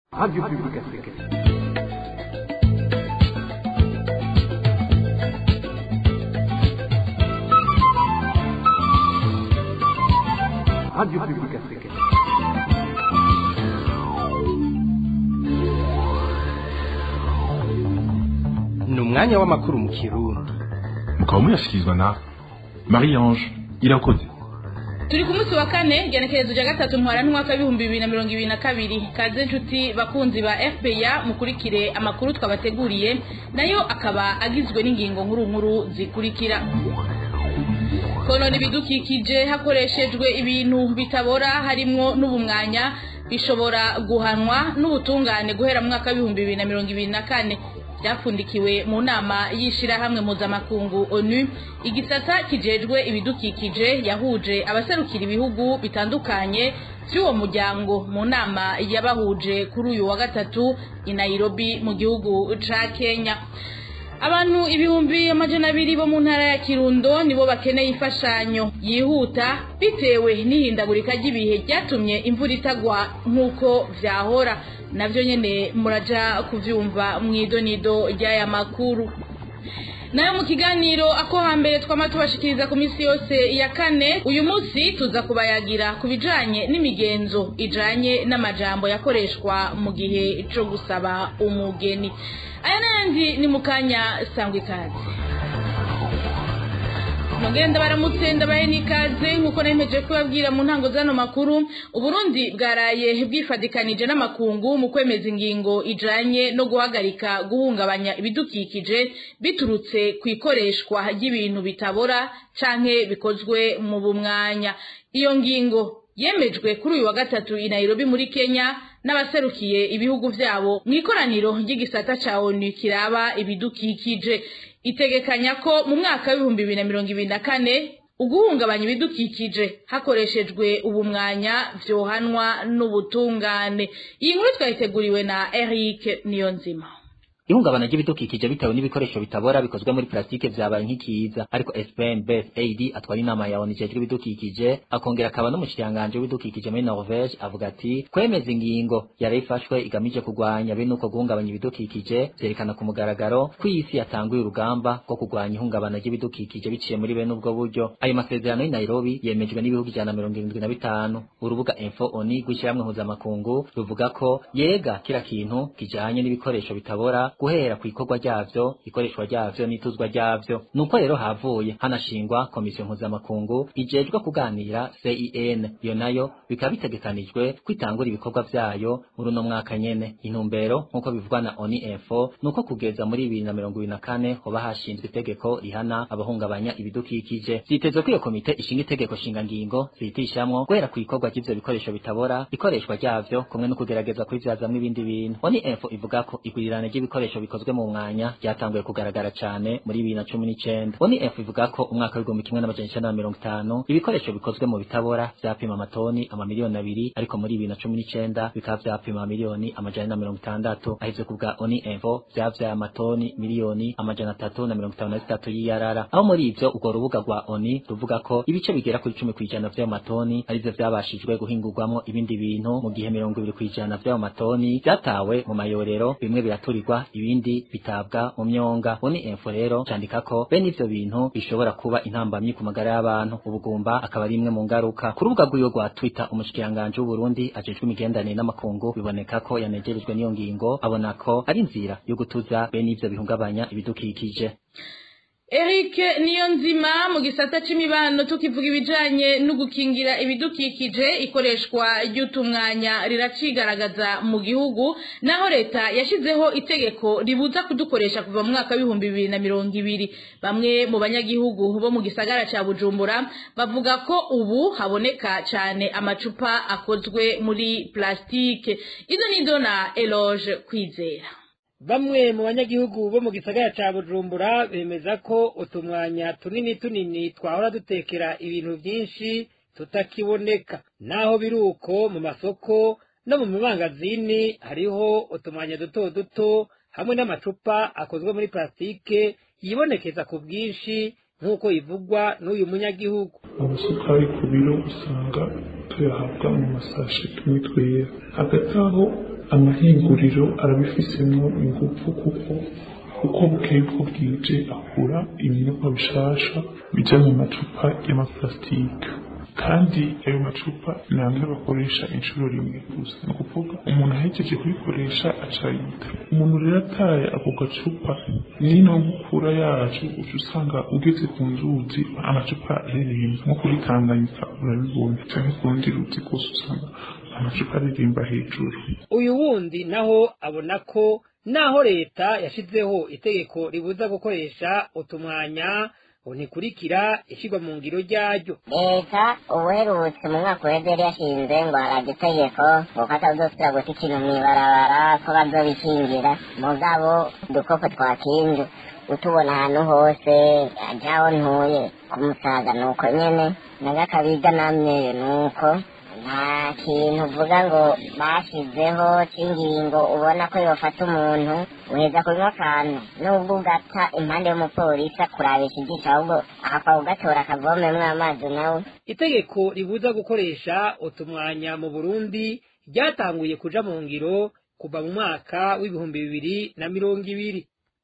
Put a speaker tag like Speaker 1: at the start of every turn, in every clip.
Speaker 1: Radio Publique Africaine. Radio Publique Africaine.
Speaker 2: ni umwanya w'amakuru mu kirundi
Speaker 3: mukaba muyashyikirizwa na marie ange irakoze
Speaker 4: turi ku munsi wa kane genekerezo rya gatatu ntwara n'umwaka w'ibihumbi bibiri na mirongo ibiri na kabiri kaze inshuti bakunzi ba fpr mukurikire amakuru twabateguriye nayo akaba agizwe n'ingingo nkuru nkuru zikurikira konona ibidukikije hakoreshejwe ibintu bitabora harimwo n'ubumwanya bishobora guhanwa n'ubutungane guhera mu mwaka w'ibihumbi bibiri na mirongo ibiri na kane byapfundikiwe mu nama y'ishirahamwe mpuzamakungu onu igisata kijejwe ibidukikije yahuje abaserukira ibihugu bitandukanye by'uwo muryango mu nama yabahuje kuri uyu wa gatatu i nairobi mu gihugu ca kenya abantu ibihumbi amajana abiri bo mu ntara ya kirundo nibo bakeneye imfashanyo yihuta bitewe n'ihindagurika ry'ibihe ryatumye imvura itagwa nk'uko vyahora navyo nyene muraja kuvyumva mw'idonido ry'aya makuru nayo mu kiganiro ako hambere twama tubashikiriza ku minsi yose ya kane uyu munsi tuza kubayagira ku bijanye n'imigenzo ijanye n'amajambo yakoreshwa mu gihe co gusaba umugeni aya n'ayandi ni mu kanya sangwa ikaze nongenda baramutse ndabahe n'ikaze nk'uko nemeje kubabwira mu ntango z'ano makuru uburundi bwaraye bwifadikanije n'amakungu mu kwemeza ingingo ijanye no guhagarika guhungabanya ibidukikije biturutse ku ikoreshwa ry'ibintu bitabora canke bikozwe mu bumwanya iyo ngingo yemejwe kuri uyu wa gatatu i Nairobi muri Kenya n'abaserukiye ibihugu vyabo mu ikoraniro ry'igisata ca ONU kiraba ibidukikije itegekanya ko mu mwaka w'ibihumbi bibiri na mirongo ibiri na kane uguhungabanya ibidukikije hakoreshejwe ubumwanya vyohanwa n'ubutungane iyi nkuru twayiteguriwe na Eric Niyonzima
Speaker 5: ihungabana ry'ibidukikije bitewe n'ibikoresho bitabora bikozwe muri plastike vyabaye nk'ikiza ariko SPN Beth AD atwara inama ya ONU ijejwe ibidukikije akongera akaba n'umushikiranganje w'ibidukikije muri Norvege avuga ati kwemeza ingingo yari ifashwe igamije kurwanya bene uko guhungabanya ibidukikije vyerekana ku mugaragaro ko isi yatanguye urugamba rwo kurwanya ihungabana ry'ibidukikije biciye muri bene ubwo buryo ayo masezerano y'i Nairobi yemejwe n'ibihugu ijana na mirongo irindwi na bitanu urubuga Info ONU rw'ishyirahamwe mpuzamakungu ruvuga ko yega kira kintu kijanye n'ibikoresho bitabora guhera ku ikorwa ryavyo ikoreshwa ryavyo n'ituzwa ryavyo nuko rero havuye hanashingwa komisiyo mpuzamakungu ijejwe kuganira CEN iyo nayo bikaba bitegekanijwe kwitangura ibikorwa vyayo muri uno mwaka nyene intumbero nk'uko bivugwa na ONU Info nuko kugeza muri bibiri na mirongo ibiri na kane hoba hashinzwe itegeko rihana abahungabanya ibidukikije vyitezwe ko iyo komite ishinga itegeko shinga ngingo zihitishamwo guhera ku ikorwa ry'ivyo bikoresho bitabora ikoreshwa ryavyo kumwe no kugerageza kubivyazamwo ibindi bintu ONU Info ivuga ko igwirirana ry'ibikoresho ibikoresho bikozwe mu mwanya ryatanguye kugaragara cyane muri bibiri na cumi n'icenda oni f ivuga ko umwaka w'igihumbi kimwe n'amajana icenda na mirongo itanu ibikoresho bikozwe mu bitabora vyapima amatoni amamiliyoni abiri ariko muri bibiri na cumi n'icenda bikaba vyapima miliyoni amajana na mirongo itandatu ahivyo ku bwa oni info vyavyaye amatoni miliyoni amajana atatu na mirongo itanu na zitatu y'iyarara aho muri ivyo urwo rubuga rwa oni ruvuga ko ibice bigera kuri cumi kw'ijana vy'ayo matoni arivyo vyabashijwe guhingurwamwo ibindi bintu mu gihe mirongo ibiri kw'ijana vy'ayo matoni vyatawe mu mayorero bimwe biraturirwa ibindi bitabwa mu myonga oni info rero candika ko bene ivyo bintu bishobora kuba intambamyi ku magara y'abantu ubugumba akaba ari imwe mu ngaruka ku rubuga rw'iyo rwa twitter umushikiranganje w'uburundi ajejwe imigenderanire n'amakungu biboneka ko yanegerejwe n'iyo ngingo abona ko ari inzira yo gutuza bene ivyo bihungabanya ibidukikije
Speaker 4: Eric Niyonzima mu gisata c'imibano tukivuga ibijanye no gukingira ibidukikije ikoreshwa ry'utumwanya riracigaragaza mu gihugu naho leta yashizeho itegeko ribuza kudukoresha kuva mu mwaka w'ibihumbi bibiri na mirongo ibiri bamwe mu banyagihugu bo mu gisagara ca Bujumbura bavuga ko ubu haboneka cane amacupa akozwe muri plastike izo nizo na Eloge kwizera
Speaker 6: bamwe mu banyagihugu bo mu gisagara ca bujumbura bemeza ko utumwanya tunini tunini twahora dutekera ibintu vyinshi tutakiboneka naho biri uko mu masoko no mu mabangazini hariho utumwanya duto duto hamwe n'amacupa akozwe muri plastike yibonekeza ku bwinshi nk'uko ivugwa n'uyu munyagihugu
Speaker 7: amasukari ku biro usanga tuyahabwa mu masashi tumwe twera hagati aho amahinguriro arabifisemo ingufu kuko uko bukeye uko bwije akura ibinyobwa bishasha bija mu macupa y'amaparasitike kandi ayo macupa ni amwe bakoresha inshuro rimwe gusa ni ukuvuga umuntu ahejeje kubikoresha acayita umuntu rero ataye ako gacupa nino nkukura yacu uca usanga ugeze ku nzuzi amacupa aririmba nko kuri tanganyika urabibonye canke ku rundi ruzi rwose usanga amacupa aririmba hejuru
Speaker 6: uyu wundi naho abona ko naho leta yashizeho itegeko ribuza gukoresha utumwanya ngo ntikurikira ishyirwa mu ngiro ryaryo
Speaker 8: leta ubuherutse mu mwaka uheze yari yashinze ngo harajya itegeko ngo ko atazosubira guta ikintu mw'ibarabara ko bazobikingira mugabo udukoko twakinze utubona ahantu hose ajaho ntuye ku musaga ni uko nyene nagakabiga namyeyo ni uko nta kintu uvuga ngo bashizeho cy'ingingo ubona ko yofata umuntu uheza kunywa akantu nubwo ugata impande y'umupolisi akurabisha ijisho ahubwo akapfa kugatora akavomemwo amazi nawe
Speaker 6: itegeko ribuza gukoresha utumwanya mu burundi ryatanguye kuja mu ngiro kuva mu mwaka w'ibihumbi bibiri na mirongo ibiri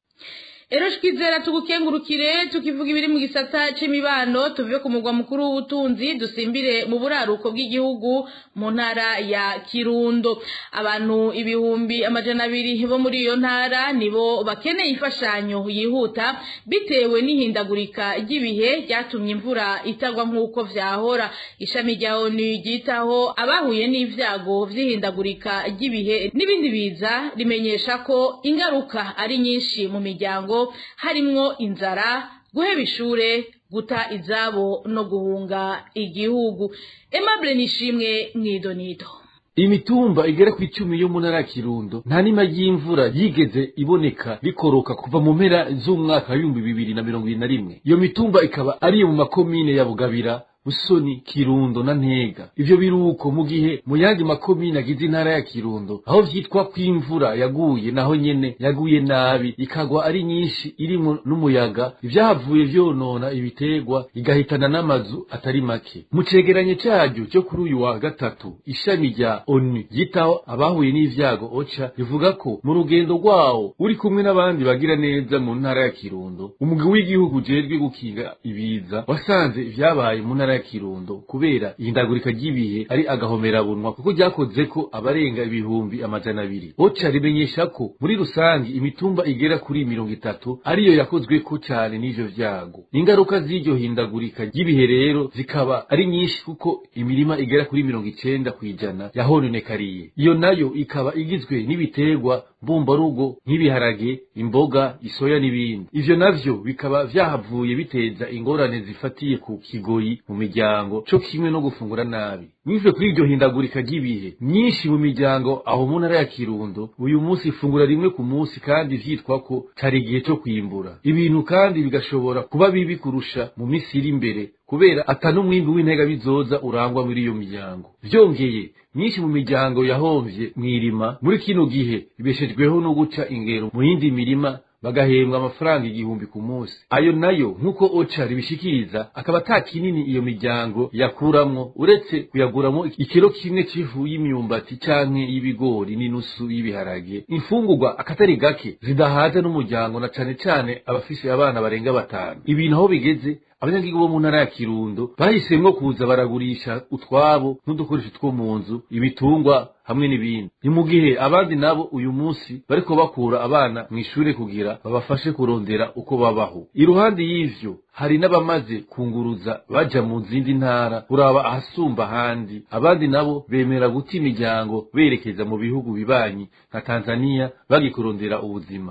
Speaker 4: Ero shikizera tugukengurukire tukivuga ibiri mu gisata c'imibano tuve ku mugwa mukuru w'ubutunzi dusimbire mu buraruko bw'igihugu mu ntara ya Kirundo abantu ibihumbi amajana abiri bo muri iyo ntara nibo bakeneye imfashanyo yihuta bitewe n'ihindagurika ry'ibihe ryatumye imvura itagwa nk'uko vyahora ishami rya ONU ryitaho abahuye n'ivyago vy'ihindagurika ry'ibihe n'ibindi biza rimenyesha ko ingaruka ari nyinshi mu miryango harimwo inzara guheba ishure guta izabo no guhunga igihugu Aimable Nishimwe mwidonido
Speaker 2: imitumba igera ku icumi yo mu ntara ya kirundo nta nima y'imvura yigeze iboneka bikoroka kuva mu mpera z'umwaka w'ibihumbi bibiri na mirongo ibiri na rimwe iyo mitumba ikaba ari iyo mu makomine ya bugabira busoni kirundo na ntega ivyo biruko mu gihe mu yandi makomine agize intara ya kirundo aho vyitwa ko imvura yaguye naho nyene yaguye nabi ikagwa ari nyinshi irimo n'umuyaga ivyahavuye vyonona ibitegwa igahitana n'amazu atari make mu cegeranyo caryo cyo kuri uyu wa gatatu ishami rya onu ryitaho abahuye n'ivyago oca rivuga ko mu rugendo rwawo uri kumwe n'abandi bagira neza mu ntara ya kirundo umugwi w'igihugu ujejwe gukinga ibiza wasanze ivyabaye mu ntara ya kirundo kubera ihindagurika ry'ibihe ari agahomerabunwa kuko ryakoze ko abarenga ibihumbi amajana abiri oca rimenyesha ko muri rusange imitumba igera kuri mirongo itatu ariyo yakozweko cane n'ivyo vyago ingaruka z'iryo hindagurika ry'ibihe rero zikaba ari nyinshi kuko imirima igera kuri mirongo icenda kw'ijana yahononekariye iyo nayo ikaba igizwe n'ibiterwa mbumbarugo nk'ibiharage imboga isoya n'ibindi ivyo navyo bikaba vyahavuye biteza ingorane zifatiye ku kigoyi mu miryango co kimwe no gufungura nabi bivuye kuri iryo hindagurika ry'ibihe myinshi mu miryango aho mu ntara ya kirundo uyu munsi ifungura rimwe ku munsi kandi vyitwa ko cari igihe co kwimbura ibintu kandi bigashobora kuba bibi kurusha mu misi iri imbere kubera ata n'umwimbi w'intega bizoza urangwa muri iyo miryango vyongeye myinshi mu miryango yahomvye mw'irima muri kino gihe ibeshejweho no guca ingero mu yindi mirima bagahembwa amafaranga igihumbi ku munsi ayo nayo nk'uko oca ribishikiriza akaba ata kinini iyo miryango yakuramwo uretse kuyaguramo ikiro kimwe c'ifu y'imyumbati canke y'ibigori n'inusu y'ibiharage imfungurwa akatari gake zidahaza n'umuryango na cane cane abafise abana barenga batanu ibintu aho bigeze abanyagihugu bo mu ntara ya kirundo bahisemwo kuza baragurisha utwabo n'udukoresho two mu nzu ibitungwa hamwe n'ibindi ni mu gihe abandi nabo uyu munsi bariko bakura abana mw'ishure kugira babafashe kurondera uko babaho iruhande y'ivyo hari n'abamaze kunguruza baja mu zindi ntara kuraba ahasumba ahandi abandi nabo bemera guta imiryango berekeza mu bihugu bibanyi nka tanzaniya bagikurondera ubuzima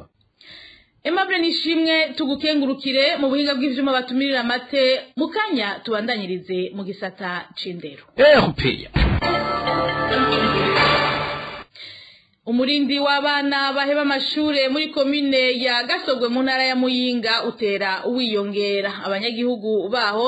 Speaker 4: Aimable Nishimwe tugukengurukire mu buhinga bw'ivyuma batumirira amate mukanya tubandanyirize mu gisata c'indero
Speaker 2: erupeya
Speaker 4: umurindi w'abana baheba amashure muri komine ya gasogwe mu ntara ya muyinga utera wiyongera abanyagihugu baho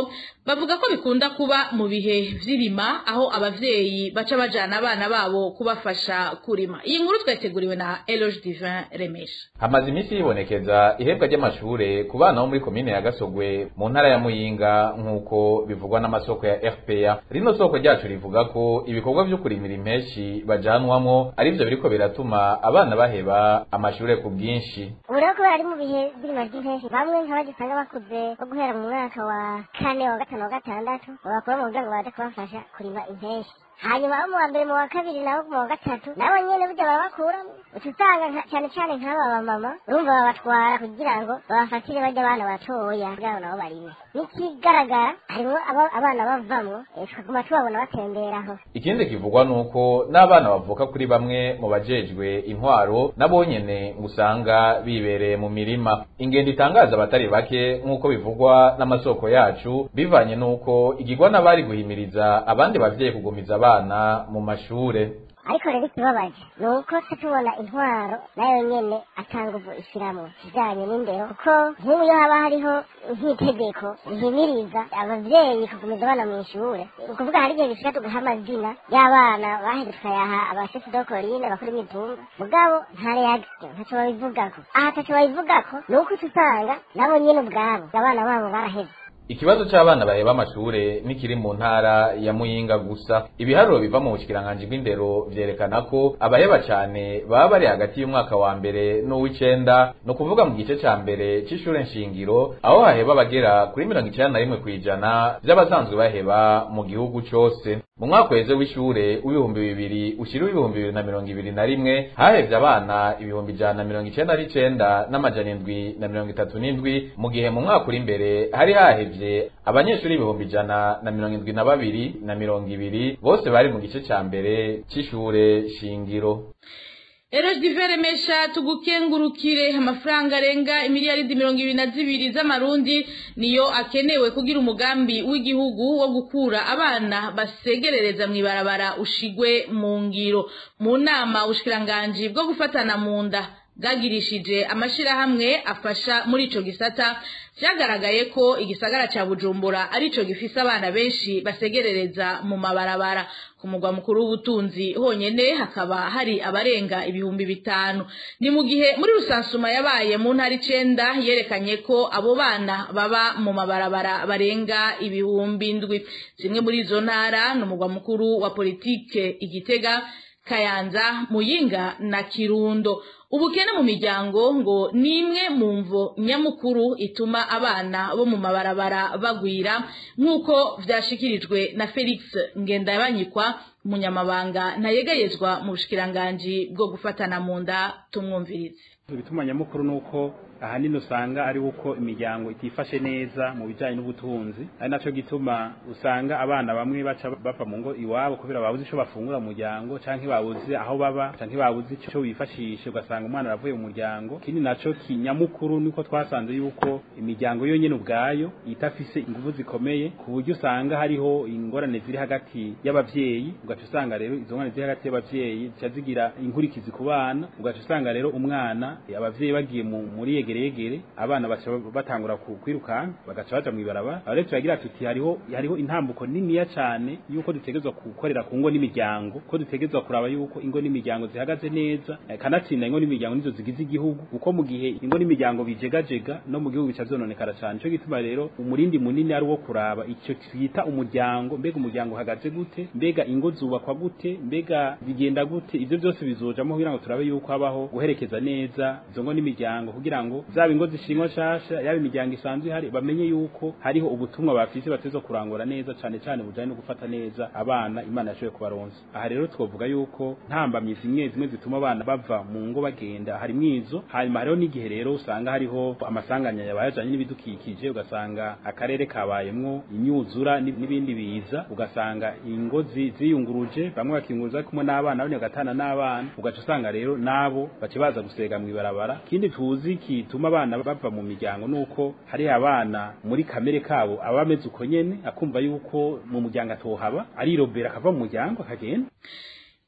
Speaker 4: bavuga ko bikunda kuba mu bihe vy'irima aho abavyeyi baca bajana abana babo kubafasha kurima iyi nkuru twateguriwe na Eloge Divin Remesha
Speaker 9: hamaze iminsi yibonekeza ihebwa ry'amashure ku bana bo muri komine ya Gasogwe mu ntara ya Muyinga nk'uko bivugwa n'amasoko ya RPA rino soko ryacu rivuga ko ibikorwa vyo kurimira impeshi bajanwamwo arivyo biriko biratuma abana baheba amashure ku bwinshi
Speaker 8: ubu rero kubera ari mu bihe by'irima ry'impeshi bamwe nk'abagisanga bakuze bo guhera mu mwaka wa kane wa gatanu wa gatandatu babakura mu kugira ngo baze kubafasha kurima impeshi hanyuma abo mu wa mbere mu wa kabiri nabo mu wa gatatu nabo nyene burya barabakuramo uca usanga nka- cyane cyane nk'aba bamama urumva babatwara kugira ngo babafatire bajya abana batoya kugira ngo nabo barime n'ikigaragara harimwo abo- abana bavamwo eh, tukaguma tubabona batemberaho
Speaker 9: ikindi kivugwa nuko n'abana bavuka kuri bamwe mu bajejwe intwaro nabo nyene usanga bibereye mu mirima ingendo itangaza abatari bake nk'uko bivugwa n'amasoko yacu bivanye n'uko igirwa n'abari guhimiriza abandi bavyeyi kugumiza abana mu mashure
Speaker 8: ariko rero ikibabaje ni uko tuca tubona intwaro nayo nyene atanga ubu ishiramwo kijanye n'indero kuko nk'ubu iyo haba hariho nk'itegeko rihimiriza abavyeyi kugumiza abana mu ishure ni ukuvuga hari igihe bishika tugaha amazina y'abana baheze tukayaha abashefu dokorine bakora imitumba mugabo nta reaction ntaco babivugako aha taco babivugako ni uko uca usanga nabo nyene ubwabo abana babo baraheze
Speaker 9: ikibazo c'abana baheba amashure nikiri mu ntara ya muyinga gusa ibiharuro biva mu bushikiranganji bw'indero vyerekana ko abaheba cane baba bari hagati y'umwaka wa mbere n'uw'icenda ni ukuvuga mu gice ca mbere c'ishure nshingiro aho haheba abagera kuri mirongo icenda na rimwe kw'ijana vy'abasanzwe baheba mu gihugu cose mu mwaka uheze w'ishure w'ibihumbi bibiri ushira w'ibihumbi bibiri na mirongo ibiri na rimwe hahevye abana ibihumbi ijana na mirongo icenda n'icenda n'amajana indwi na mirongo itatu n'indwi mu gihe mu mwaka uri imbere hari hahevye abanyeshuri ibihumbi ijana na mirongo indwi na babiri na mirongo ibiri bose bari mu gice ca mbere c'ishure shingiro
Speaker 4: Eroge Divere Mesha tugukengurukire amafaranga arenga imiliyaridi mirongo ibiri na zibiri z'amarundi niyo akenewe kugira umugambi w'igihugu wo gukura abana basegerereza mw'ibarabara ushigwe mu ngiro mu nama ubushikiranganji bwo gufatana mu nda bwagirishije amashirahamwe afasha muri ico gisata vyagaragaye ko igisagara ca bujumbura arico gifise abana benshi basegerereza mu mabarabara ku mugwa mukuru w'ubutunzi honyene hakaba hari abarenga ibihumbi bitanu ni mu gihe muri rusansuma yabaye mu ntara icenda yerekanye ko abo bana baba mu mabarabara barenga ibihumbi ndwi zimwe muri izo ntara ni umugwa mukuru wa politike igitega kayanza muyinga na kirundo ubukene mu miryango ngo ni imwe mu mvo nyamukuru ituma abana bo mu mabarabara bagwira nk'uko vyashikirijwe na felix ngendabanyikwa umunyamabanga ntayegayezwa mu bushikiranganji bwo gufatana mu nda tumwumvirize
Speaker 10: ibituma nyamukuru ni uko ahanini usanga ari uko imiryango itifashe neza mu bijyanye n'ubutunzi ari nacyo gituma usanga abana bamwe baca bava mu ngo iwabo kubera babuze icyo bafungura mu muryango cyangwa babuze aho baba cyangwa babuze icyo bifashisha ugasanga umwana aravuye mu muryango ikindi nacyo kinyamukuru niko twasanze yuko imiryango yonyine ubwayo itafise ingufu zikomeye ku buryo usanga hariho ingorane ziri hagati y'abavyeyi ugaca usanga rero izo ngorane ziri hagati y'abavyeyi zica zigira inkurikizi ku bana ugaca usanga rero umwana abavyeyi bagiye mu muri yegereyegere abana baca batangura ku- kwirukanka bagaca baja mw'ibarabara aho rero turagira tuti hariho hariho intambuko niniya cane yuko dutegerezwa gukorera ku ngo n'imiryango ko dutegerezwa kuraba yuko ingo n'imiryango zihagaze neza eh, kanatsinda ingo n'imiryango nizo zigize igihugu kuko mu gihe ingo n'imiryango bijegajega no mu gihugu bica vyononekara cane nico gituma rero umurindi munini ari wo kuraba icyo twita umuryango mbega umuryango uhagaze gute mbega ingo zubakwa gute mbega bigenda gute ivyo byose bizojamo kugira ngo turabe yuko habaho guherekeza neza izo ngo n'imiryango kugira ngo zaba ingo zishingwa nshasha yaba imiryango isanzwe ihari bamenye yuko hariho ubutumwa bafise bateza kurangura neza cane cane bujanye no gufata neza abana imana yashoboye kubaronsa aha rero twovuga yuko ntambamye zimwe zimwe zituma abana bava mu ngo bagenda harimwo izo hanyuma hariho n'igihe rero usanga hariho amasanganya yabaye ajanye n'ibidukikije ugasanga akarere kabayemwo imyuzura n'ib- n'ibindi biza ugasanga ingo zi- ziyunguruje bamwe bakiyunguruza kumwe n'abana abandi bagatana n'abana ugaca usanga rero nabo baca baza gusega mw'ibarabara ikindi tuzi kituma abana bava mu miryango nuko hari abana muri kamere kabo aba ameze uko nyene akumva yuko mu muryango atohaba arirobera akava mu muryango akagenda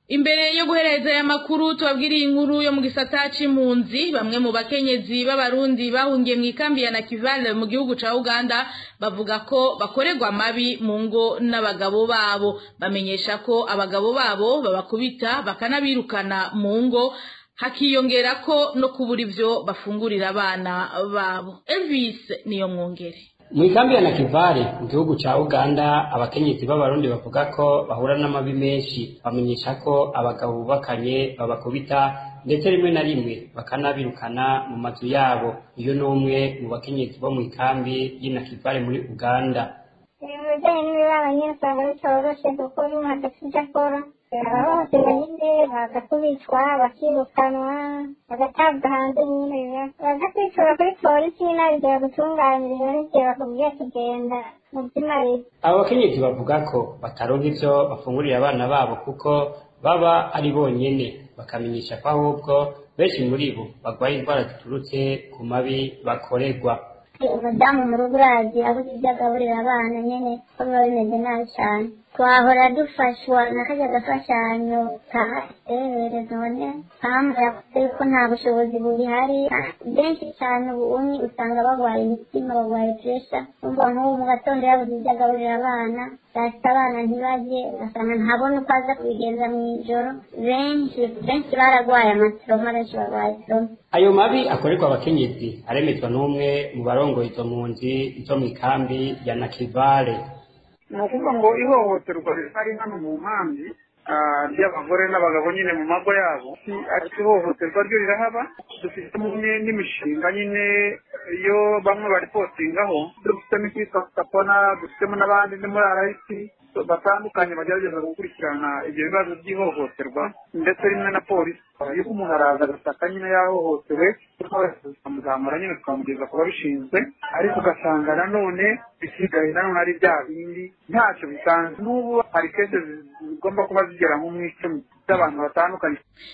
Speaker 4: imbere yo guhereza aya makuru tubabwiriye inkuru yo mu gisata c'impunzi bamwe mu bakenyezi b'abarundi bahungiye mu ikambi ya nakivale mu gihugu ca uganda bavuga ko bakorerwa amabi mu ngo n'abagabo babo bamenyesha ko abagabo babo babakubita bakanabirukana mu ngo hakiyongera ko no kubura ivyo bafungurira abana babo elvis niyo mwongere
Speaker 11: mu ikambi ya nakivale mu gihugu ca uganda abakenyezi b'abarundi bavuga ko bahura n'amabi menshi bamenyesha ko abagabo bubakanye babakubita ndetse rimwe na rimwe bakanabirukana mu mazu yabo iyo ni umwe mu bakenyezi bo mu ikambi y'inakivale muri uganda
Speaker 12: ibijyanye n'ibibaba nyine usanga bitoroshe kuko umuntu adafite icyo akora abahohotera nyine baza kubicwa bakirukanwa bagatabwa hanze nyine baza kwitura kuri polisi n'abigera gutunganiriza n'igihe bakubwiye kugenda mu by'imari
Speaker 11: abo bakenyezi bavuga ko bataronka ivyo bafungurira abana babo kuko baba ari bonyene bakamenyesha ko ahubwo benshi muri bo barwaye indwara ziturutse ku mabi bakorerwa
Speaker 12: umudamu mu rugo urazi abuze ibyo agaburira abana nyine ko biba bimeze nabi cyane twahora dufashwa na kajya gafashanyo ka ehere none mpamvu yavuze yuko nta bushobozi bubihari benshi cyane ubunyi usanga barwaye imitima barwaye puresha umva nk'ubu mu gatondo yabuze ibyo agaburira abana saa sita abana ntibajye ugasanga ntabona uko aza kubigenza mu ijoro benshi benshi bararwaye amasoroma benshi barwaye soroma
Speaker 11: ayo mabi akorerwa abakenyezi aremezwa n'umwe mu barongoye izo mpunzi zo mu ikambi ya nakivale
Speaker 13: ni ukuvuga ngo ihohoterwa rihari hano mu nkambi ry'abagore n'abagabo nyine mu mago yabo ariko ihohoterwa ryo rirahaba dufite n'imishinga nyine iyo bamwe baripotingaho dufitemo icyitwa sapona dufitemo n'abandi ni muri arayisi batandukanye bagerageza gukurikirana ibyo bibazo by'ihohoterwa ndetse rimwe na polisi iyo umuntu araza agasaka nyine yahohotewe tukamuzamura nyine tukamugeza ku babishinzwe ariko ugasanga nanone bisigaye nanone ari bya bindi ntacyo bisanzwe n'ubu hari kese zigomba kuba zigera nko mu icumi z'abantu batandukanye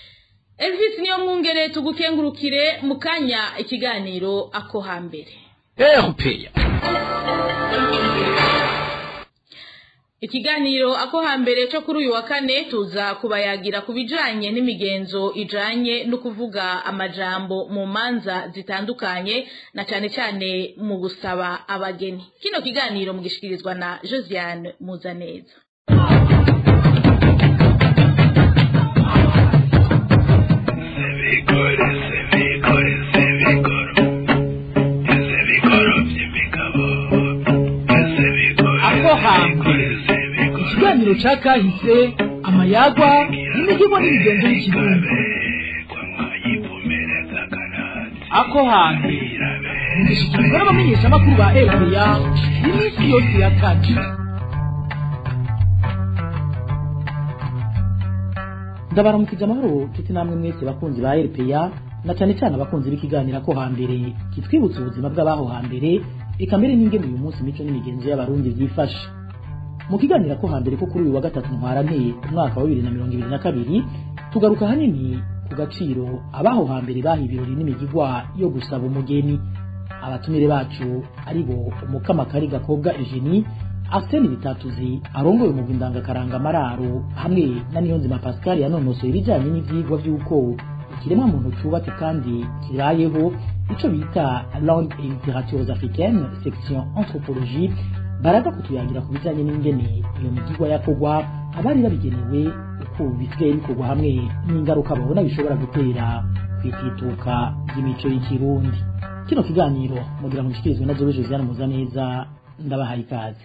Speaker 4: elvis niyo mwungere tugukengurukire mu kanya ikiganiro ako hambere
Speaker 2: erupeya
Speaker 4: ikiganiro ako hambere cyo kuri uyu wa kane tuza kubayagira ku bijanye n'imigenzo ijanye no kuvuga amajambo mu manza zitandukanye na cyane cyane mu gusaba abageni kino kiganiro mugishikirizwa na josiane muzaneza
Speaker 14: ako hambere ikiganiro cya kahise amayagwa n'imihigo n'imigenzo y'ikirundi ako hambere mugishikirizwa n'abamenyeshamakuru ba epeya iminsi yose ya kane ndabaramukije amahoro nshuti namwe mwese bakunzi ba epeya na cyane cyane abakunzi b'ikiganiro ko hambere kitwibutsa ubuzima bw'abaho hambere eka mbere n'ingene uyu munsi imico n'imigenzo y'abarundi byifashe mu kiganiro ko hambere ko kuri uyu wa gatatu ntwaranteye umwaka wa bibiri na mirongo ibiri na kabiri tugaruka hanini ku gaciro abaho hambere baha ibirori n'imigigwa yo gusaba umugeni abatumire bacu ari bo umukamakari gakobwa Eugenie Arsene Bitatuzi arongoye umugwi ndangakaranga mararo hamwe na Niyonzima Pascal yanonosoye ibijyanye n'ivyigwa vy'uko ikiremwa muntu cubatse kandi kirayeho ico bita langue et littératures africaines section anthropologie baraza kutuyangira ku bijanye n'ingene iyo migigwa yakorwa abari babigenewe uko bisigaye bikorwa hamwe n'ingaruka babona bishobora gutera kwitituka ry'imico y'ikirundi kino kiganiro mugira ngo gishikirizwe na Jobe Josiane Muzaneza ndabahaye ikaze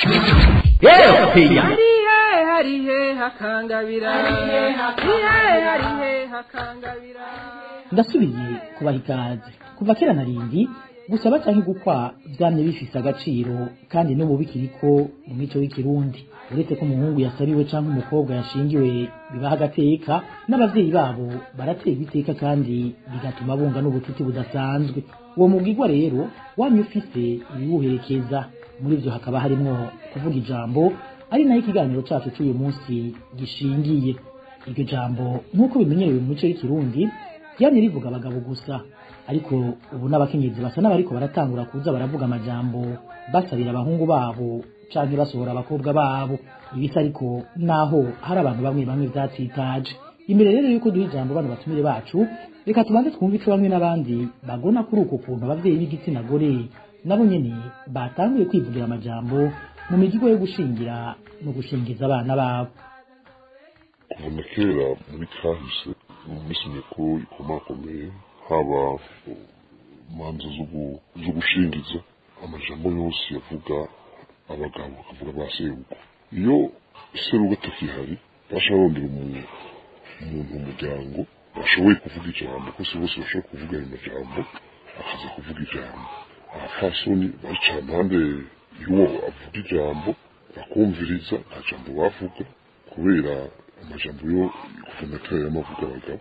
Speaker 15: harihe harihe hakangabira harihe harihe hakangabira
Speaker 14: ndasubiye kubaha ikaze kuva kera na rindi gusaba canke gukwa vyamye bifise agaciro kandi n'ubu bikiriko mu mico y'ikirundi uretse ko umuhungu yasabiwe canke umukobwa yashingiwe bibaha agateka n'abavyeyi babo baraterwa iteka kandi bigatuma bunga n'ubucuti budasanzwe uwo mugigwa rero wamye ufise ibiwuherekeza muri vyo hakaba harimwo kuvuga ijambo ari nayo ikiganiro cacu c'uyu munsi gishingiye iryo jambo nk'uko bimenyerewe mu mico y'ikirundi ryamye rivuga abagabo gusa ariko ubu n'abakenyezi basa n'abariko baratangura kuza baravuga amajambo basabira abahungu babo canke basohora abakobwa babo ibisa ariko naho hari abantu bamwe bamwe vyatsitaje imbere rero yuko duha ijambo bano batumire bacu reka tubanze twumve ico bamwe n'abandi bagona kuri uko kuntu abavyeyi b'igitsina gore nabo nyene batanguye kwivugira amajambo mu migigo yo gushingira no gushingiza abana babo
Speaker 16: kuva na kera muri kahise mu minsi mikuru ikomakomeye haba imanza zo gu- zo gushingiza amajambo yose yavuga abagabo akavuga ba serugo iyo serugo atakihari basha barondera umuntu umuntu mu muryango bashoboye kuvuga ijambo kuko si bose bashobora kuvuga ayo majambo akaza kuvuga ijambo abapfasoni baricara impande y'uwo avuga ijambo bakumviriza nta jambo bavuga kubera amajambo yo kuva na kera y'amavuga abagabo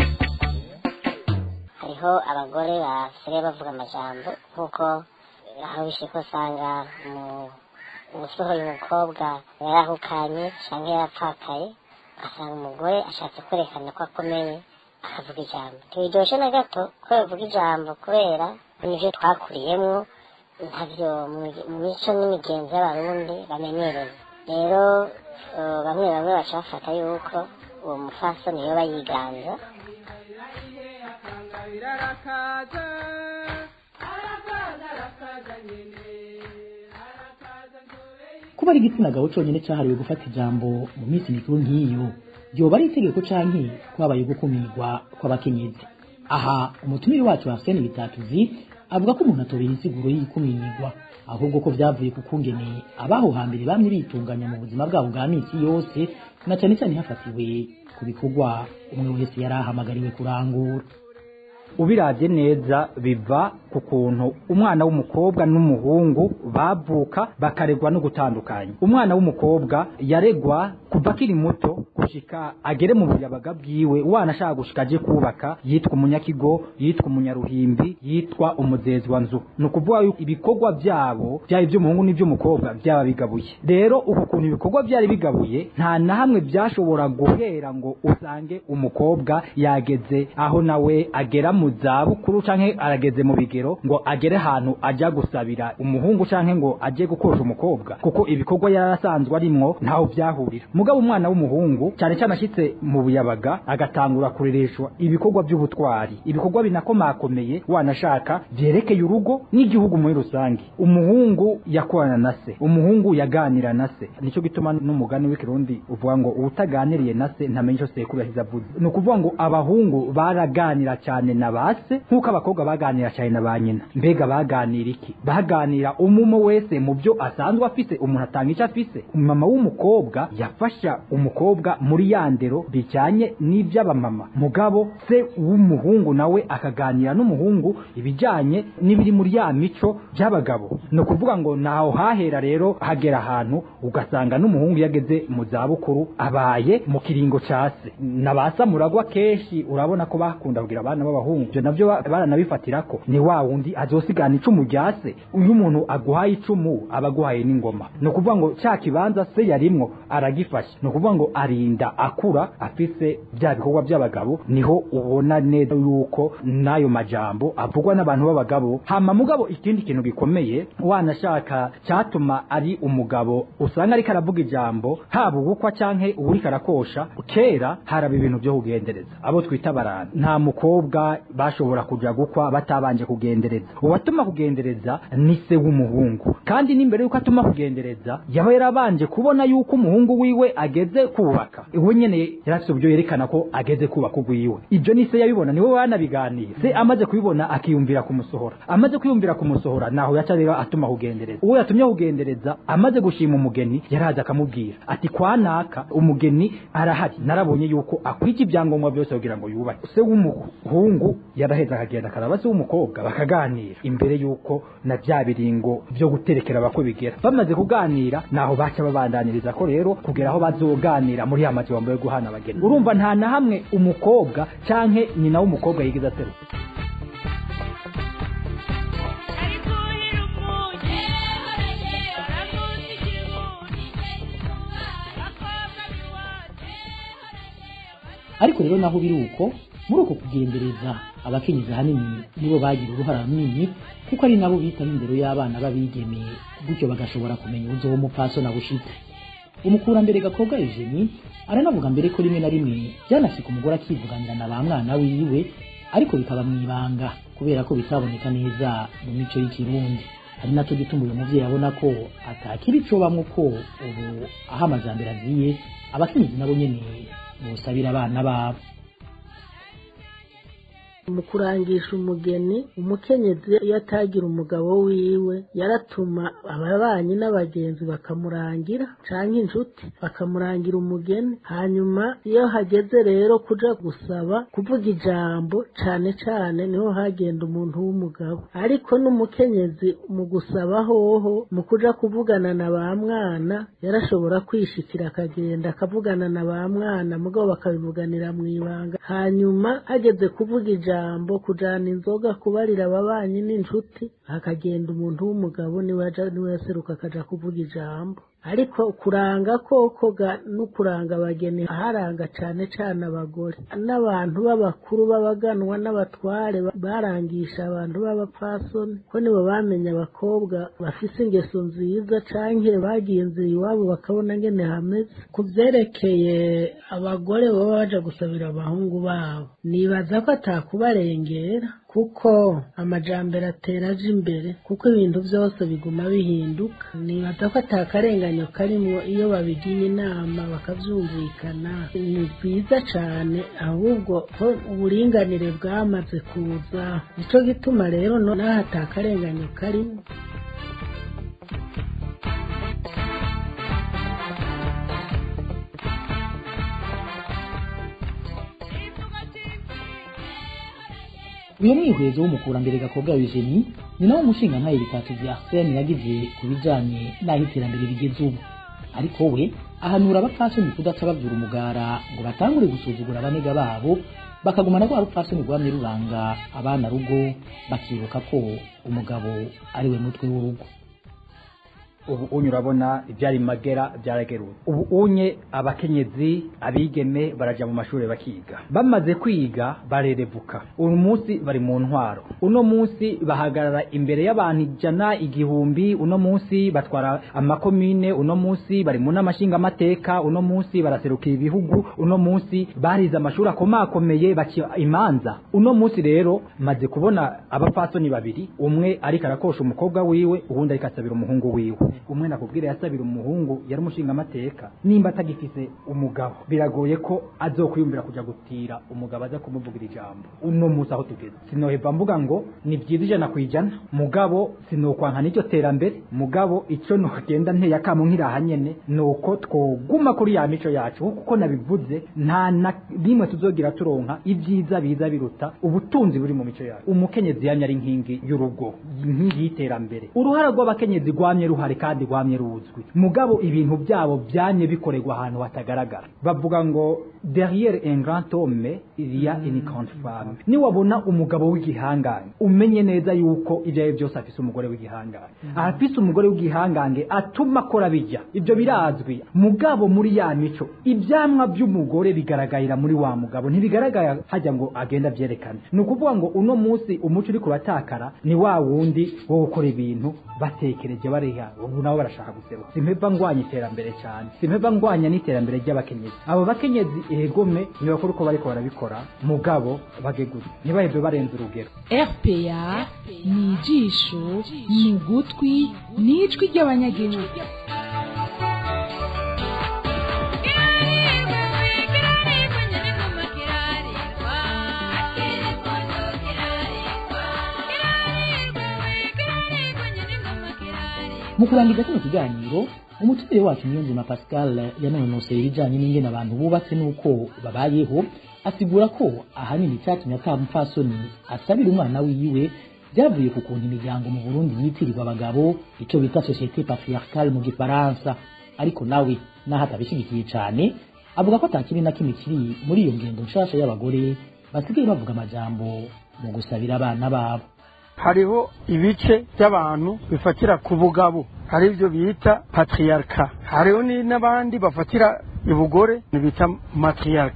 Speaker 8: hariho abagore basigaye bavuga amajambo nk'uko aho bishika usanga mu- umusohoye umukobwa yarahukanye cyangwa yarapfakaye ugasanga umugore ashatse kwerekana ko akomeye akavuga ijambo ntibiryoshe na gato ko yavuga ijambo kubera nivyo twakuriyemwo ntavyo mu- mu mico n'imigenzo y'abarundi bamenyereye rero eh, bamwe bamwe baca bafata yuko uwo mufasoni yoba yiganza
Speaker 15: birarakaza arakaza arakaza nyene
Speaker 14: kuba ari igitsina gabo conyene cahariwe gufata ijambo mu minsi mikuru nk'iyo yoba ari itegeko canke kwabaye gukumirwa kw'abakenyezi aha umutumire wacu Arsene Bitatuzi avuga ko umuntu atobera insiguro y'ikumirwa ahubwo ko vyavuye ku kungene abaho hambere bamye bitunganya mu buzima bwabo bwa misi yose na cane cane hafatiwe ku bikorwa umwe wese yari ahamagariwe kurangura
Speaker 17: ubiravye neza biva ku kuntu umwana w'umukobwa n'umuhungu bavuka bakaregwa no gutandukanya umwana w'umukobwa yaregwa kuva akiri muto gushika agere mu buyabaga bwiwe wana ashaka gushika aje kubaka yitwa umunyakigo yitwa umunyaruhimbi yitwa umuzezi wa nzu ni ukuvuga yuko ibikorwa vyabo vyaba ivy'umuhungu n'ivy'umukobwa vyaba bigabuye rero uku kuntu ibikorwa vyari bigabuye nta na hamwe vyashobora guhera ngo usange umukobwa yageze aho nawe agera mu zabukuru canke arageze mu bigero ngo agere ahantu ajya gusabira umuhungu canke ngo aje gukosha umukobwa kuko ibikorwa yarasanzwe arimwo ntaho vyahurira mugabo umwana w'umuhungu cyane cyane ashitse mu buyabaga agatangura kurereshwa ibikorwa by'ubutwari ibikorwa binakomakomeye wanashaka vyerekeye urugo n'igihugu muri rusange umuhungu yakorana na se umuhungu yaganira na se nico gituma n'umugani w'ikirundi uvuga ngo uwutaganiriye na se ntamenya ico sekuru yahize avuze ni ukuvuga ngo abahungu baraganira cyane na ba se nk'uko abakobwa baganira cyane na ba nyina mbega baganira iki baganira umumo wese mu byo asanzwe afise umuntu atanga icyo afise mama w'umukobwa yafasha umukobwa muri ya ndero bijyanye n'iby'abamama mugabo se w'umuhungu nawe akaganira n'umuhungu ibijyanye n'ibiri muri ya mico by'abagabo ni ukuvuga ngo naho hahera rero hagera ahantu ugasanga n'umuhungu yageze mu zabukuru abaye mu kiringo cya se na ba samuragwa kenshi urabona ko bakunda kugira abana b'abahungu ibyo nabyo ba- baranabifatira ko ni wa wundi azosigana icumu rya se uyu umuntu aguhaye icumu aba aguhaye n'ingoma ni ukuvuga ngo cya kibanza se yarimwo aragifashe ni ukuvuga ngo arinda akura afise bya bikorwa by'abagabo niho ubona neza yuko n'ayo majambo avugwa n'abantu b'abagabo hama mugabo ikindi kintu gikomeye wanashaka cyatuma ari umugabo usanga ariko aravuga ijambo haba ubukwa canke uwuriko arakosha kera haraba ibintu byo kugendereza abo twita barana nta mukobwa bashobora kuja gukwa batabanje kugendereza uwatuma kugendereza ni se w'umuhungu kandi n'imbere yuko atuma kugendereza yaba yarabanje kubona yuko umuhungu wiwe ageze kubaka we nyene yari afite uburyo yerekana ko ageze kubaka ugwiwe ibyo ni se yabibona niwe banabiganiye se amaze kubibona akiyumvira kumusohora amaze kwiyumvira kumusohora naho yaca rero atuma kugendereza uwo yatumye kugendereza amaze gushima umugeni yaraza akamubwira ati kwa naka umugeni arahari narabonye yuko akwita ibyangombwa byose kugira ngo yubake se w'umuhungu yaraheza akagenda akaraba se w'umukobwa bakaganira imbere yuko na bya biringo byo guterekera abakwe bigera bamaze kuganira naho baca babandaniriza ko rero kugera aho bazoganira muri ya mazu bambaye guhana abageni urumva nta na hamwe umukobwa canke nyina w'umukobwa yigeze aseruka
Speaker 14: ariko rero naho biri uko muri uko kugendereza abakenyezi ahanini nibo bagira uruhara runini kuko ari nabo bitaho indero y'abana b'abigeme gutyo bagashobora kumenya ubuzo w'umupfaso na bushitse umukurambere gakobwa Eugenie aranavuga mbere ko rimwe na rimwe byanasika umugore akivuganira na ba mwana wiwe ariko bikaba mu ibanga kubera ko bitaboneka neza mu mico y'ikirundi ari nacyo gituma uyu muvyeyi abona ko atakiri ico bamwe ko ubu aho amajambere aziye abakenyezi nabo nyene bosabira abana babo
Speaker 18: mu kurangisha umugeni umukenyezi iyo atagira umugabo wiwe yaratuma ababanyi n'abagenzi bakamurangira canke inshuti bakamurangira umugeni hanyuma iyo hageze rero kuja gusaba kuvuga ijambo cane cane niho hagenda umuntu w'umugabo ariko n'umukenyezi mu gusaba hoho mu kuja kuvugana na ba mwana yarashobora kwishikira akagenda akavugana na ba mwana mugabo bakabivuganira mu ibanga hanyuma hageze kuvuga ijambo ijambo kujana inzoga kubarira ababanyi n'inshuti hakagenda umuntu w'umugabo niwe aja niwe yaseruka akaja kuvuga ijambo ariko kuranga koko n'ukuranga abageni haranga cane cane abagore n'abantu b'abakuru b'abaganwa n'abatware barangisha abantu b'abapfasoni ko nibo bamenya abakobwa bafise ingeso nziza canke bagiye inzira iwabo bakabona ngene hameze ku vyerekeye abagore baba baja gusabira abahungu babo nibaza ko atakubarengera kuko amajambere atera aje imbere kuko ibintu byose biguma bihinduka nibaza ko atakarenganyo karimwo iyo babigiye inama bakavyumvikana ni byiza cane ahubwo ko uburinganire bwamaze kuza nico gituma rero naho atakarenganyo karimwo
Speaker 14: uyu mwihwezo w'umukurambere gakobwa Eugenie ni nawo umushinga ntaye bitatu vya Arsene yagize ku bijanye n'aho iterambere rigeze ubu ariko we ahanura abapfasoni kudaca bavyura umugara ngo batangure gusuzugura abanega babo bakagumana rwa rupfasoni rwamye ruranga abana rugo bakibuka ko umugabo ari we mutwe w'urugo
Speaker 17: ubu unye urabona ibyari magera byarageruye ubu unye abakenyezi abigeme baraja mu mashuri bakiga bamaze kwiga barerevuka uyu munsi bari mu ntwaro uno munsi bahagarara imbere y'abantu ijana igihumbi uno munsi batwara amakomine uno munsi bari mu n'amashingamateka uno munsi baraserukira ibihugu uno munsi barize amashuri akomakomeye bakiba imanza uno munsi rero maze kubona abapfasoni babiri umwe ariko arakosha umukobwa wiwe uwundi ariko asabira umuhungu wiwe umwe nakubwira yasabira umuhungu yari umushinga amateka nimba atagifise umugabo biragoye ko azokwiyumvira kuja gutira umugabo aza kumuvugira ijambo uno munsi aho tugeze sinoheva mvuga ngo ni byiza ijana ku ijana mugabo sinokwanka n'iryo terambere mugabo ico nogenda nteye akamo nkiraha nyene nuko twoguma kuri ya mico yacu kuko nabivuze nta na rimwe tuzogira turonka ibyiza biza biruta ubutunzi buri mu mico yacu umukenyezi yamye ari inkingi y'urugo inkingi y'iterambere uruhara rw'abakenyezi rwamye ruhari kandi rwamye ruzwi mugabo ibintu byabo byanye bikorerwa ahantu hatagaragara bavuga ngo derrière un grand homme il y a une grande femme niwabona umugabo w'igihangange umenye neza yuko ibyo ari byose afise umugore w'igihangange afise umugore w'igihangange atuma akora bijya ibyo birazwi mugabo muri ya mico ibyamwa by'umugore bigaragarira muri wa mugabo ntibigaragara hajya ngo agenda byerekane ni ukuvuga ngo uno munsi umuco uri kuratakara ni wa wundi wo gukora ibintu batekereje bariha ubu nabo barashaka guseruka simpeva ngwanya iterambere cyane simpeva ngwanya n'iterambere ry'abakenyezi abo bakenyezi egome ntibakora uko bariko barabikora mugabo bagegure ntibaheve barenze urugero
Speaker 19: rpa ni ijisho ni ugutwi ni ijwi ry'abanyagihugu
Speaker 14: mu kurangiza kino kiganiro umutumire wacu niyonzima pascal yanonoseye ibijanye n'ingene abantu bubatse n'uko babayeho asigura ko ahanini icyatumye ata mupfasoni asabira umwana wiwe byavuye ku kuntu imiryango mu burundi yitirirwa abagabo icyo bita societe patriarcale mu gifaransa ariko nawe naho atabishyigikiye cyane avuga ko atakiri na kimwe kiri muri iyo ngendo nshasha y'abagore basigaye bavuga amajambo mu gusabira abana babo
Speaker 20: hariho ibice by'abantu bifatira ku bugabo hari ibyo bita patriarka hariho n'abandi bafatira ibugore bita matriarka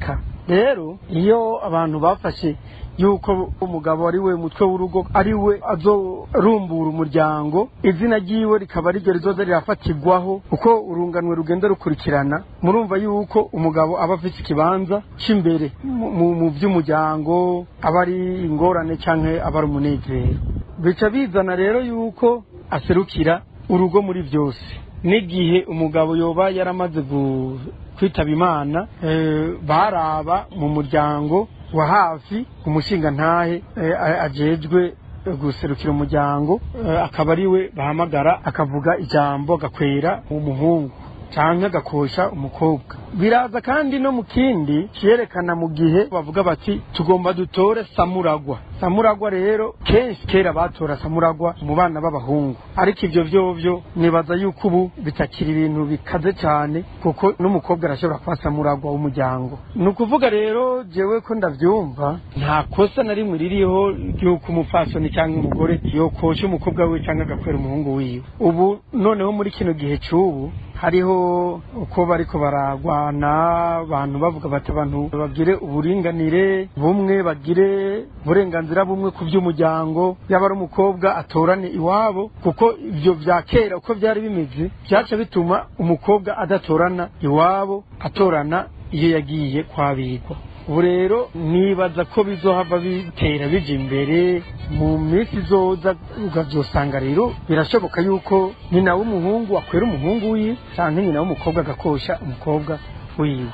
Speaker 20: rero iyo abantu bafashe yuko umugabo ari we mutwe w'urugo ari we azorumbura umuryango izina ryiwe rikaba ariryo rizoza rirafatirwaho uko urunganwe rugenda rukurikirana murumva yuko umugabo aba afite ikibanza cy'imbere mu- mu mu by'umuryango aba ari ingorane cyangwa aba ari umunezero bica bizana rero yuko aserukira urugo muri byose n'igihe umugabo yoba yaramaze gu- kwitaba imana eh, baraba mu muryango wa hafi umushinga ntahe ajejwe guserukira umuryango eh, akaba ari we bahamagara akavuga ijambo agakwera umuhungu cyangwa agakosha umukobwa biraza kandi no mu kindi cyerekana mu gihe bavuga bati tugomba dutore samuragwa samuragwa rero kenshi kera batora samuragwa mu bana b'abahungu ariko ibyo byovyo nibaza yuko ubu bitakiri ibintu bikaze cyane kuko n'umukobwa arashobora kuba samuragwa w'umuryango ni ukuvuga rero jewe ko ndabyumva nta kosa na rimwe ririho ry'uko umupfasoni cyangwa umugore yokosha umukobwa we cyangwa agakwera umuhungu wiwe ubu noneho muri kino gihe cy'ubu hariho uko bariko baragwana abantu bavuga bati abantu bagire uburinganire bumwe bagire uburenganzira bumwe ku by'umuryango yaba ari umukobwa atorane iwabo kuko ibyo bya kera uko byari bimeze byaca bituma umukobwa adatorana iwabo atorana iyo yagiye kwabigwa ubu rero nibaza ko bizohava bitera bija imbere mu minsi izoza ukavyosanga rero birashoboka yuko nyina w'umuhungu akwera umuhungu wiwe canke nyina w'umukobwa agakosha umukobwa wiwe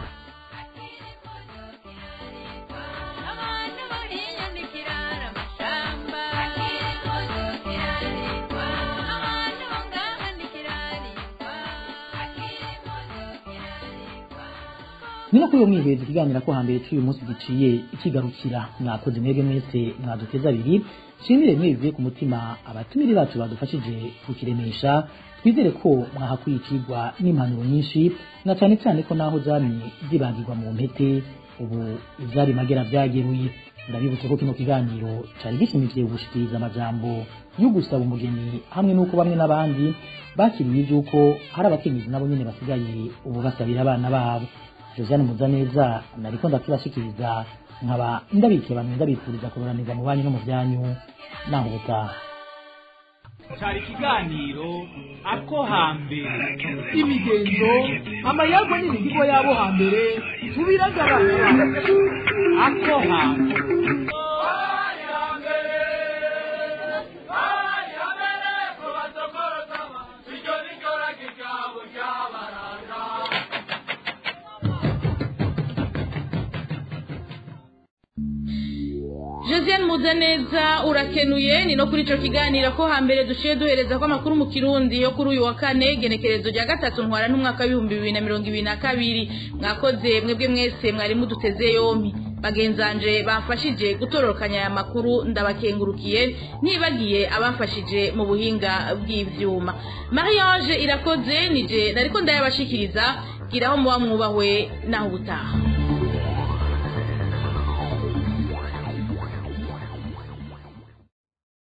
Speaker 14: ni no kuri uwo mwiheza ikiganira ko hambere cy'uyu munsi giciye ikigarukira mwakoze mwebwe mwese mwaduteza abiri nshimire mwivuye ku mutima abatumire bacu badufashije kukiremesha twizere ko mwahakuye ikigwa n'impanuro nyinshi na cyane cyane ko naho zamye zibagirwa mu mpete ubu ibyari magera byageruye ndabibutse ko kino kiganiro cyari gishimikije gushikiriza amajambo yo gusaba umugeni hamwe n'uko bamwe n'abandi bakiriye iby'uko hari abakenyezi nabo nyine basigaye ubu basabira abana babo josiane muzaneza nariko ndakibashikiriza nkaba ndabikiye abantu ndabifuriza kuroranirwa mu banyu no mu byanyu naho ubutaha
Speaker 21: cyari ikiganiro ako hambere imigenzo amayago n'imihigo y'abo hambere tubiragaragara ako hambere
Speaker 4: Josiane Muzaneza urakenuye ni no kuri ico kiganiro ko hambere dushiye duhereza ko amakuru mu kirundi yo kuri uyu wa kane genekerezo rya gatatu ntwara n'umwaka w'ibihumbi bibiri na mirongo ibiri na kabiri mwakoze mwebwe mwese mwari muduteze yompi bagenzanje bafashije gutororokanya aya makuru ndabakengurukiye ntibagiye abafashije mu buhinga bw'ivyuma Mariage irakoze nije nariko ndayabashikiriza giraho muba mwubahwe naho ubutaha